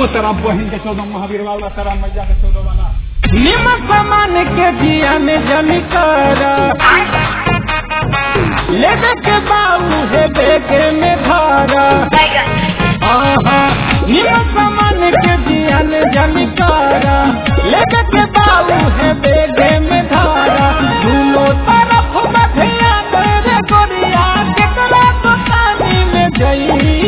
दोनों तरफ बहन के चौदह महावीर वाला तरफ मैया के चौदह वाला निमक समान के जिया में जमी कर लेवे के बाबू है बेगे में धारा आहा, निमक समान के जिया में जमी कर लेवे के बाबू है बेगे में धारा दोनों तरफ मधिया मेरे गोरिया केकरा तो पानी में गई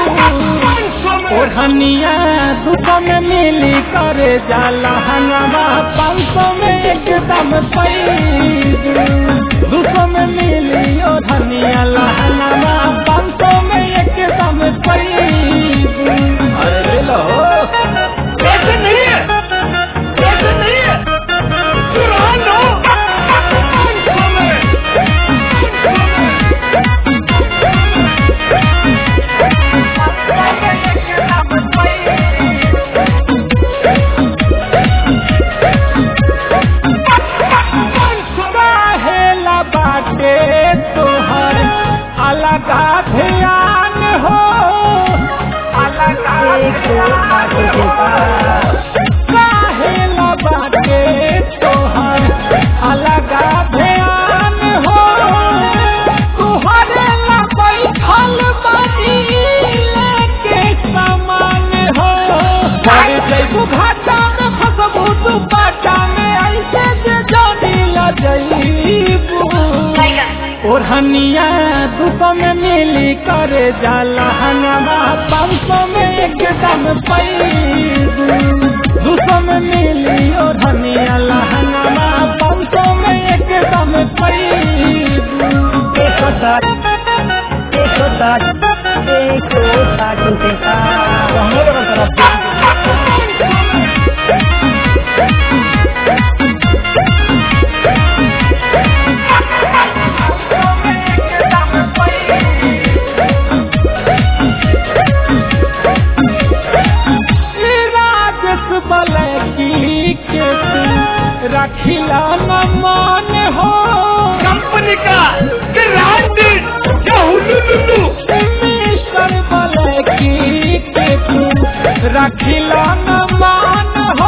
ओढ़निया दुखों में मिली करे जाला हंगामा पाँच सौ में एकदम पैद दुखों में मिली ओढ़निया लहंगामा पाँच सौ में एकदम पैद अरे ले लो ऐसे नहीं है ऐसे नहीं है कुरान लो काहेला बाटे तोहर अलगा ध्यान हो अलगा काहेला बाटे तोहर अलगा ध्यान हो तुहरे ला बैठल बानी लेके सामान हो अरे जैबू घाटा में फसबू तू बाटा में ऐसे जे जानी ला जईबू ओढ़निया दुपो में मिली करे जाला हंगामा पाँच सौ में एकदम पैदू दुपो में मिली ओढ़निया लहंगामा पाँच सौ में एकदम पैदू एक सौ साठ एक सौ साठ एक सौ साठ रुपये का हमरो वाला तरफ राजस बलकी के तू रखिला न मान हो कंपनी का ग्रांडेड या हुलुलुलु मिस्टर बलकी के तू रखिला न मान हो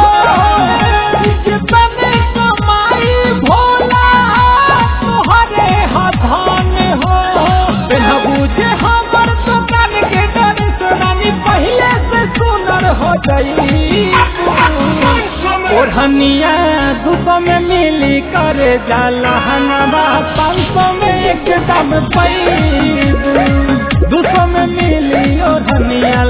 जितने कमाई भोला तुहरे हथान हो बिनबू जे हमर दुकान के डर सुनानी पहले से सुनर हो गई ओढ़निया दुपो में मिली करे जाला हंगामा पाँच सौ में एकदम पैदू दुपो में मिली ओढ़निया